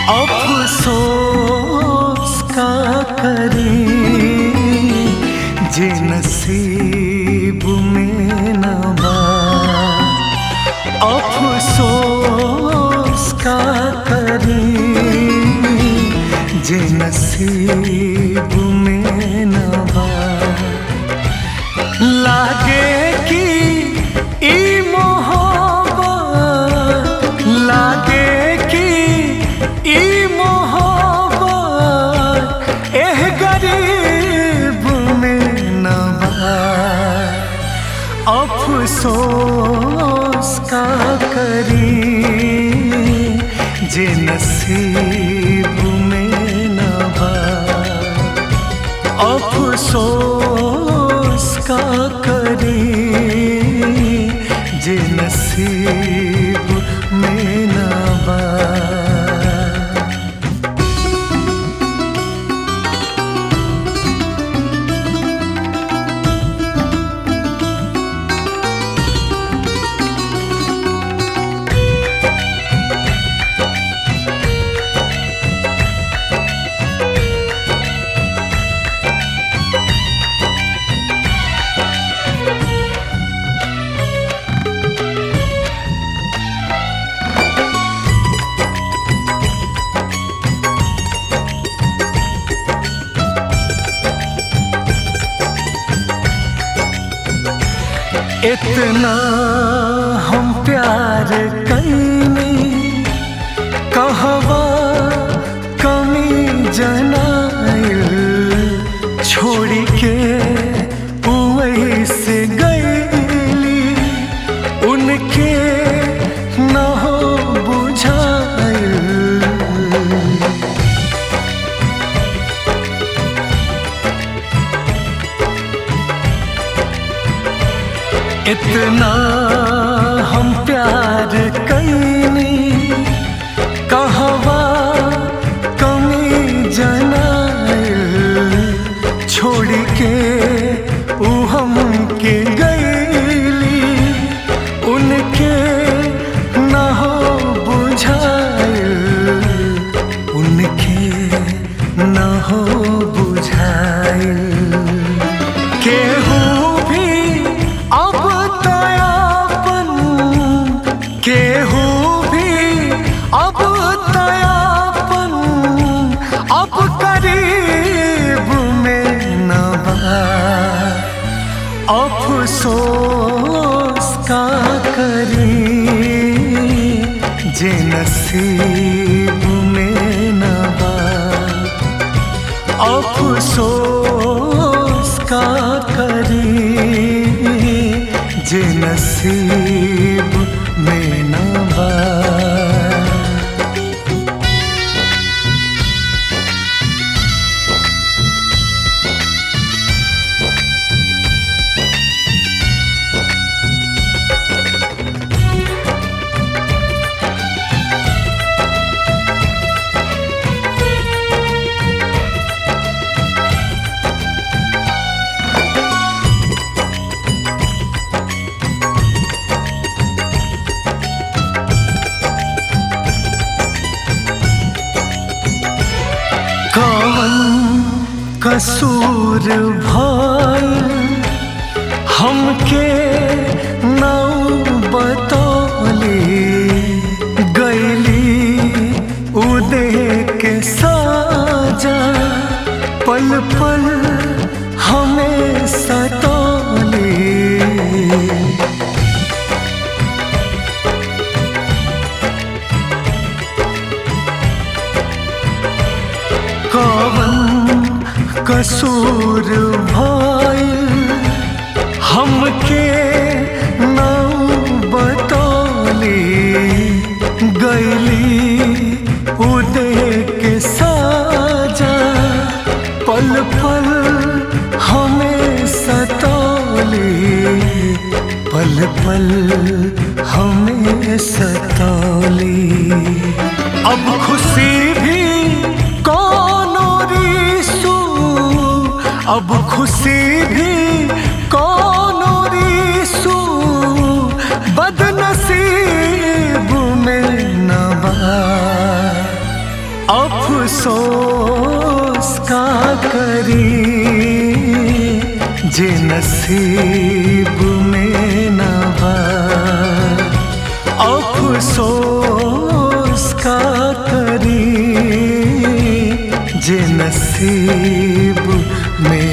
अफसोस का करें जे नसीब में न बा अफसोस का करें जे नसीब में न बा लागे कि ई मोहब्बत लागे कि ई मोहब्बत एह गरीब में न बा अफसोस का करी जे नसीब में न बा अफसोस का करी जे नसीब में न बा इतना हम प्यार कैनी कहवा कमी जनाइल छोड़ के वही से गईली उनके न हो बुझाइल इतना हम प्यार कैनी कहवा कमी जनाइल छोड़ के ऊ हमके गईली उनके न हो बुझाइल उनके न हो बुझाइल केहू भी अब तयापन केहू भी अब तयापन अब करीब में न बा अफसोस का करी जे नसीब में न बा अफसोस का करी जे नसीब में न बा कौन कसूर भइल हमके नौ बतौली गैली उदे के साजा पल पल हमें सतौली कवन कसूर भइल हमके नौ बतौली गैली उदे के साजा पल पल हमें सतौली पल पल हमें सतौली अब खुशी भी कौनो रिसू अब खुशी भी कौनो रिसू बदनसीब में न बा अफसोस का करी जे नसीब में न बा अफसोस का करी जे नसीब में